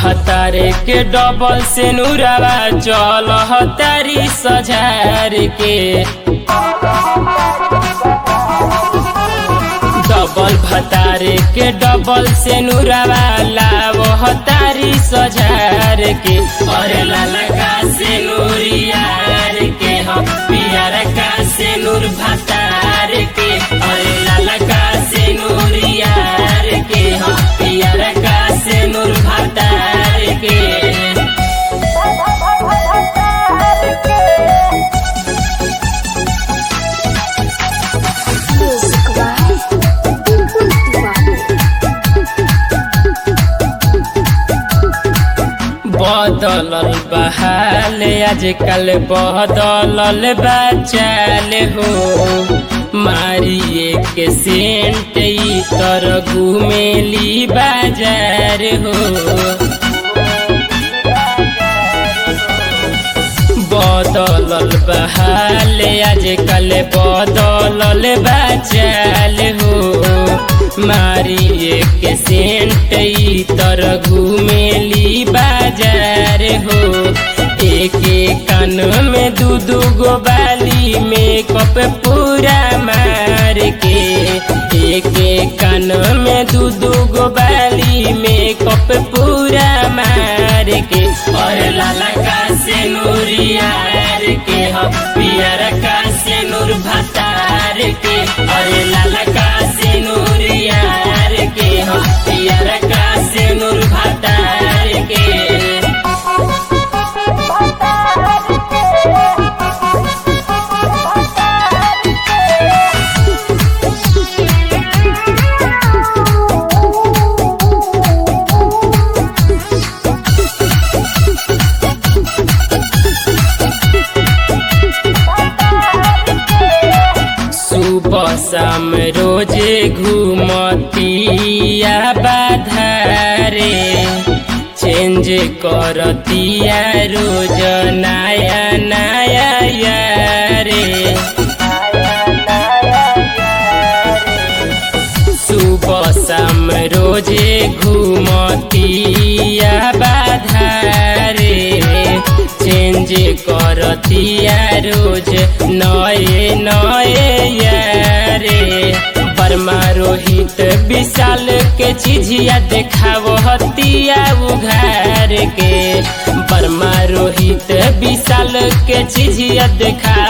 भतारे के डबल से नूरावा चल तारी सझार के डबल भतारे के डबल से नूरावा लाव तारी सझार के अरे लालका से नूरियार के हम पियर का से नूर भतार के अरे लालका से नूरियार के हम पियर का से नूर भतार के Music Live Input Device बदलल बहाल आजकल बदलल बचाल हो मारिए के सेंट ई तर घुमेली बाजार हो बदलल बहाल आजकल बदलल बचाल हो मारिए के सेंट ई तर घुमेली बाजार हो एक एक कान में दू दू गो बाली मेकअप पूरा मार के एक एक कान में दू दू गो बाली मेकअप पूरा मार के और लाला का से नूरियार के हम पियर का से नूर भतार के और लाला का से नूरियार के हम पियर का से नूर भतार के सुबह शाम रोजे घूमतिया बाधारे चेंज करतिया रोज नया नया यारे सुबह शाम रोजे घूमतिया बाधारे चेंज करतिया रोज नए नए यारे बर्मा रोहित विशाल के चिझिया देखाव हतिया उघार के बर्मा रोहित विशाल के चिझिया देखा